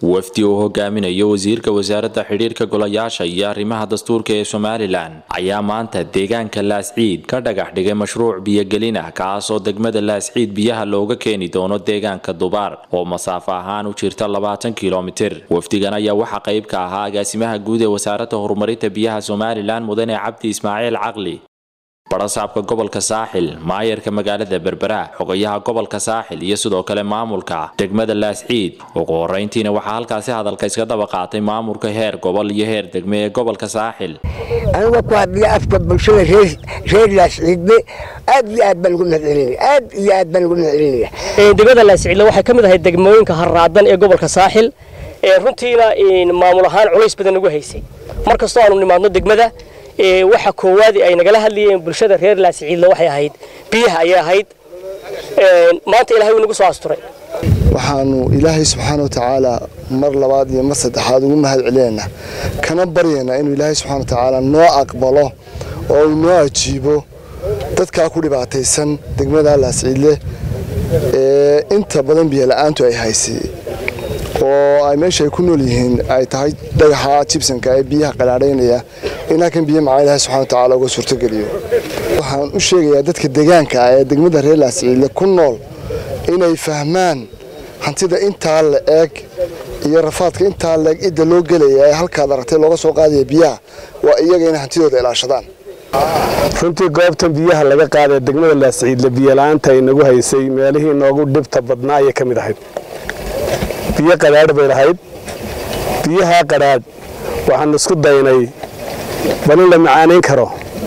wafdi uu hogaaminayo wasiirka wasaaradda xidhiirka golayaasha iyo arrimaha dastuurka ee somalilan ayaa maanta deegaanka laasciid ka dhagax dhigay mashruuc biyogelin ah kaasoo degmada laasciid biyaha looga keeni doono deegaanka dubaar oo masaafo ahaan u jirta labaatan kilomitir wafdigan ayaa waxaa qayb ka ahaa agaasimaha guud ee wasaaradda horumarinta biyaha somalilan mudane cabdi ismaaciil caqli barasaabka gobolka saaxil maayarka magaalada berbera xogayaha gobolka saaxil iyo sidoo kale maamulka degmada laasciid ugu horeyntiina waxaa halkaasi hadalka iska daba qaatay maamulka heer gobol iyo heer degme ee gobolka saaxil aniga ku hadlaya afka bulshada reer laasciidne aad iyo aad baan ugu mahadcelinaya aad iyo aad baan ugu mahadcelinaya degmada laasciidle waxay ka mid ahay degmooyinka harraadan ee gobolka saaxil ee runtiina maamul ahaan culays badan ugu haysay mar kastoo aanu nimaadno degmada waxa koowaadi ay nagala hadlayeen bulshada reer laasiciidle waxay ahayd biyaha ayay ahayd maanta ilahay wuu nagu soo asturay waxaanu ilaahay subxaana wa tacaala mar labaad iyo mar saddexaad ugu mahad celinaynaa kana baryaynaa inuu ilaahay subxana wa tacaala noo aqbalo oo uu noo ajiibo dadkaa ku dhibaataysan degmada laasciidle ee inta badan biyola'aantu ay haysay oo ay meesha ay ku nool yihiin ay tahay dhagaxa jibsanka ee biyaha qalaadhaynaya in halkan biyo macaa ilahay subxana wa tacaala uga suurtogeliyo waxaan u sheegayaa dadka deegaanka ah ee degmada reer laasciidle ku nool inay fahmaan hantida intaa la eeg iyo rafaadka intaa la eeg cidda loo gelaya ee halkaad aragtay looga soo qaadaya biyaha waa iyaga inay hantidooda ilaashadaan runtii goobtan biyaha laga qaadee degmada laasciidle biyola'aanta inagu haysay meelihii noogu dhibta badnaa ayay ka mid ahayd biyo qadhaadh bay lahayd biyahaa qadhaadh waxaan isku daynay bal in la macaanayn karo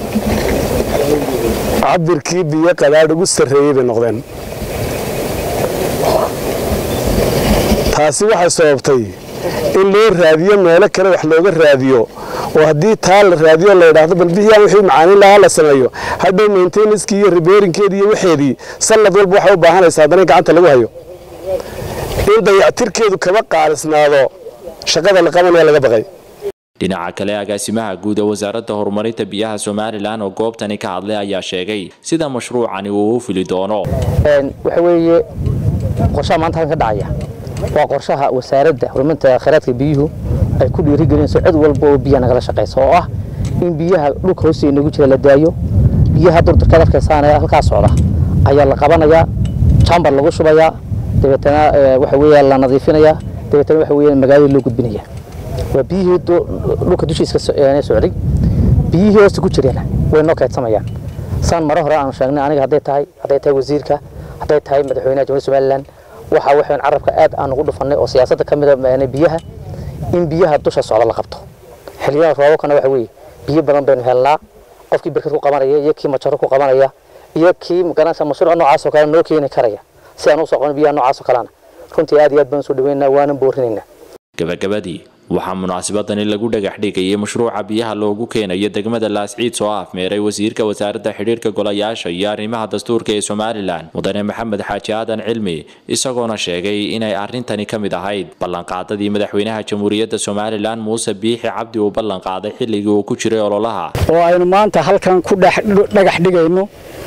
cabirkii biyo qadhaadh ugu sarreeyey bay noqdeen taasi waxay sababtay in loo raadiyo meelo kale wax looga raadiyo oo haddii taa la raadiyo la yidhaahdo bal biyaan wixii macaaniin lahaa la sameeyo hadhow maintainanskii iyo ribeerinkeedii iyo waxeedii sannad walba waxay u baahanaysaa haddana in gacanta lagu hayo in dayactirkeedu kaba qaalisnaado shaqada la qabanaya laga baqay dhinaca kale agaasimaha guud ee wasaaradda horumarinta biyaha somalilan oo goobtani ka hadlay ayaa sheegay sida mashruucani uu u fili doono waxa weeye qorshaha maanta halkan ka dhacaya waa qorshaha wasaaradda horumarinta khayraadka biyuhu ay ku dhiirigelinayso cid walba oo biyaha nagala shaqaysa oo ah in biyaha dhulka hoosteeda nagu jira la daayo biyaha durdurkaad arkaysaan halkaa socda ayaa la qabanayaa jambar lagu shubayaa dabeetana waxa weeye la nadiifinayaa dabeetana waxa weeye magaalada loo gudbinaya waa biyihii dhulka dushiiska socday biyihii hoosta ku jireen way noo kaydsamayaan saan mare hore aanu sheegnay aniga hadday tahay hadday tahay wasiirka hadday tahay madaxweynaha jamhuuriyadda somaliland waxa waxaan carabka aad aan ugu dhufannay oo siyaasadda ka mida biyaha in biyaha dusha socda la qabto xilliyada roobabkana waxa weeye biyo badan baynu helnaa qofkii birkad ku qabanaya iyo kii majaro ku qabanaya iyo kii magaranaysa mashruuc noocaas oo kale noo keeni karaya si aan u soo qaban biyaha noocaas oo kalena runtii aad iyo aad baan soo dhaweynaa waanan boorinaynaa gabagabadii waxaa munaasabadani lagu dhagax dhigayay mashruuca biyaha loogu keenayo degmada laasciid soo afmeeray wasiirka wasaaradda xidhiirka golayaasha iyo arrimaha dastuurka ee somalilan mudane maxamed xaaji aadan cilmi isagoona sheegay inay arrintani ka mid ahayd ballanqaadadii madaxweynaha jamhuuriyadda somalilan muuse biixi cabdi uu ballanqaaday xilligii uu ku jiray ololaha oo aynu maanta halkan ku dhagax dhigayno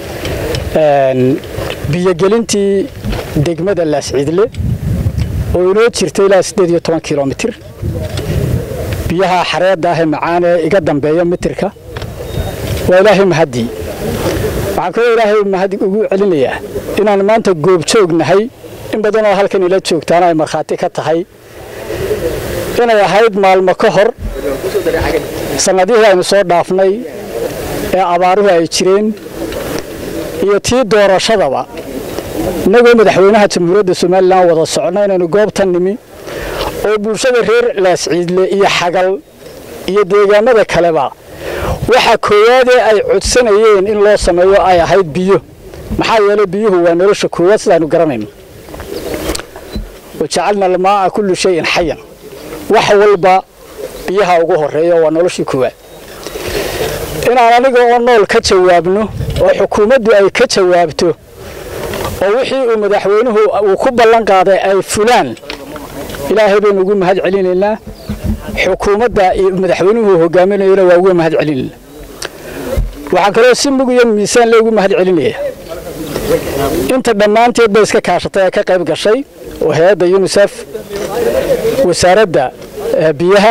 biyogelintii degmada laasciidle oo inoo jirta ilaa siddeed iyo toban kilomitir biyaha xareedda ah ee macaan ee iga dambeeya mitirka waa ilaahay mahaddii waxaan kaloo ilaahay mahadi ugu celinayaa inaan maanta goobjoog nahay in badanoo halkan ila joogtaana ay markhaati ka tahay inay ahayd maalmo ka hor sannadihii aynu soo dhaafnay ee abaaruhu ay jireen iyo tii doorashadaba innagoo madaxweynaha jamhuuriyadda somalilan wada socno inaynu goobtan nimi oo bulshada reer laasciidle iyo xagal iyo deegaamada kaleba waxa koowaadee ay codsanayeen in loo sameeyo ay ahayd biyo maxaa yeelay biyuhu waa nolosha koowaad sidaaynu garanayno wajacalna almaa'a kullu shayin xayan wax walba biyaha ugu horreeya waa noloshii koowaad inaan aniga oo nool ka jawaabno oo xukuumaddu ay ka jawaabto oo wixii uu madaxweynuhu uu ku ballan qaaday ay fulaan ilaahay baynu ugu mahad celinaynaa xukuumadda madaxweynuhu hogaaminayona waa uga mahad celinaynaa waxaan kaloo si mug iyo miisaan le ugu mahad celinayaa inta dhammaanteed bay iska kaashatay ee ka qayb gashay oo hay-adda yunisef wasaaradda biyaha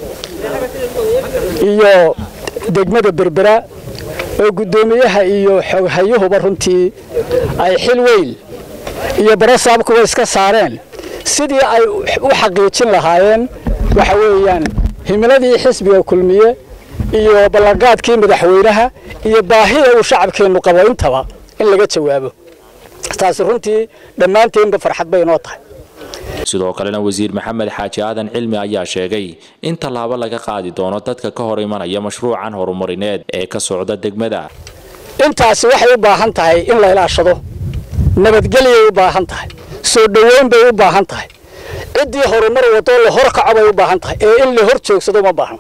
iyo degmada berbera oo guddoomiyaha iyo xoghayuhuba runtii ay xil weyn iyo barasaabkuba iska saareen sidii ay u xaqiijin lahaayeen waxa weeyaan himiladii xisbiga kulmiye iyo ballanqaadkii madaxweynaha iyo baahida uu shacabkeennu qabo intaba in laga jawaabo taasi runtii dhammaanteenba farxad bay inoo tahay sidoo kalena wasiir maxamed xaaji aadan cilmi ayaa sheegay in tallaabo laga qaadi doono dadka ka hor imanaya mashruucan horumarineed ee ka socda degmada intaasi waxay u baahan tahay in la ilaashado nabadgelyay u baahan tahay soo dhoweyn bay u baahan tahay ciddii horumar wadoo la hor kaco bay u baahan tahay ee in la hor joogsado ma baahno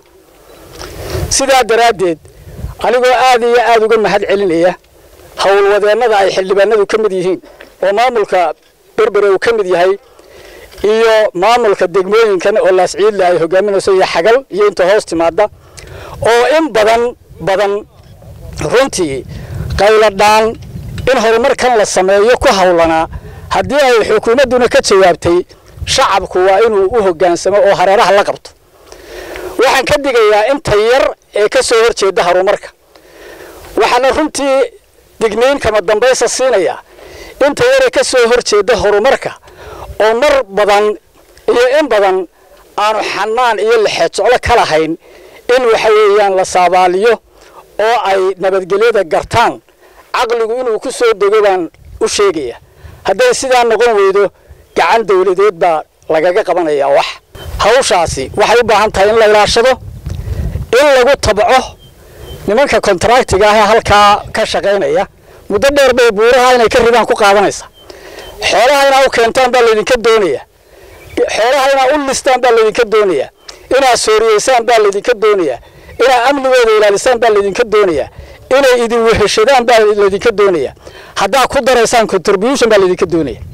sidaa daraaddeed anigoo aad iyo aad uga mahad celinaya howlwadeennada ay xildhibaanadu ka mid yihiin oo maamulka berbere uu ka mid yahay iyo maamulka degmooyinkan oo laasciidle ay hogaaminayso iyo xagal iyo inta hoos timaada oo in badan badan runtii qayladhaan in horumarkan la sameeyo ku hawlanaa haddii ay xukuumadduna ka jawaabtay shacabku waa inuu u hoggaansamo oo hareeraha la qabto waxaan ka digayaa inta yar ee ka soo hor jeeda horumarka waxaana runtii digniin kama dambaysa siinayaa inta yar ee ka soo hor jeeda horumarka oo mar badan iyo in badan aanu xanaan iyo lexeejeclo ka lahayn in waxa weeyaan la saabaaliyo oo ay nabadgelyada gartaan caqligu inuu ku soo dego baan u sheegaya hadday sidaa noqon weydo gacan dawladeed baa lagaga qabanayaa wax hawshaasi waxay u baahan tahay in la ilaashado in lagu tabco nimanka kontraktiga ah ee halkaa ka shaqaynaya muddo dheer bay buuraha inay ka ridaan ku qaadanaysa xoolaha inaa u keentaan baa laydinka doonaya xoolaha inaa u listaan baa laydinka doonaya inaa sooriyeysaan baa laydinka doonaya inaa amnigooda ilaalisaan baa laydinka doonaya inay idin weheshadaan baa laydinka doonaya haddaa ku daraysaan contribution baa laydinka doonaya